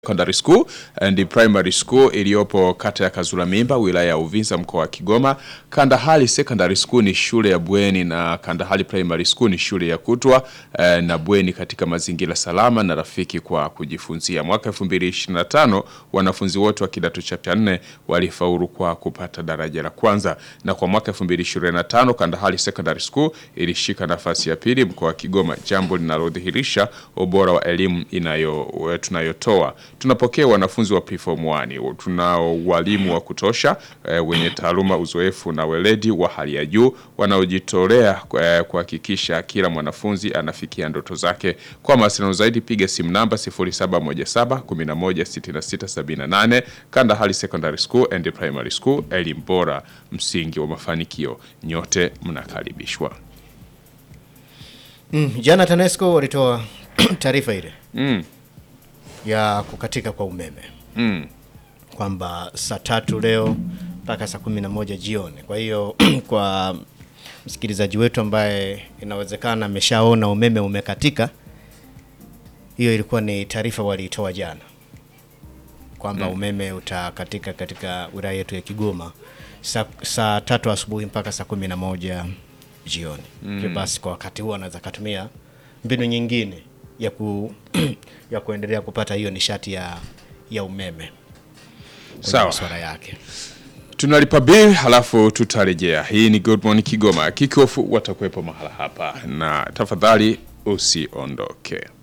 Secondary School and Primary School iliyopo kata ya Kazula Mimba wilaya ya Uvinza mkoa wa Kigoma. Kandahali Secondary School ni shule ya bweni na Kandahali Primary School ni shule ya kutwa eh, na bweni katika mazingira salama na rafiki kwa kujifunzia. Mwaka 2025 wanafunzi wote wa kidato cha nne walifaulu kwa kupata daraja la kwanza, na kwa mwaka 2025 Kandahali Secondary School ilishika nafasi ya pili mkoa wa Kigoma, jambo linalodhihirisha ubora wa elimu inayo tunayotoa. Tunapokea wanafunzi wa preform 1. Tunao walimu wa kutosha e, wenye taaluma, uzoefu na weledi wa hali ya juu wanaojitolea e, kuhakikisha kila mwanafunzi anafikia ndoto zake. Kwa mawasiliano zaidi piga simu namba 0717116678. Kandahali Secondary School and Primary School, elimu bora, msingi wa mafanikio. Nyote mnakaribishwa. Mm, jana TANESCO walitoa taarifa ile Mm, ya kukatika kwa umeme mm, kwamba saa tatu leo mpaka saa kumi na moja jioni. Kwa hiyo kwa msikilizaji wetu ambaye inawezekana ameshaona umeme umekatika, hiyo ilikuwa ni taarifa waliitoa jana kwamba umeme utakatika katika wilaya yetu ya Kigoma saa, saa tatu asubuhi mpaka saa kumi na moja jioni. Hivyo basi kwa wakati huo anaweza akatumia mbinu nyingine ya ku ya kuendelea kupata hiyo nishati ya ya umeme kwenye Sawa. masuala yake. tunalipa bill halafu tutarejea. Hii ni Good Morning Kigoma. Kickoff watakuwepo mahala hapa, na tafadhali usiondoke.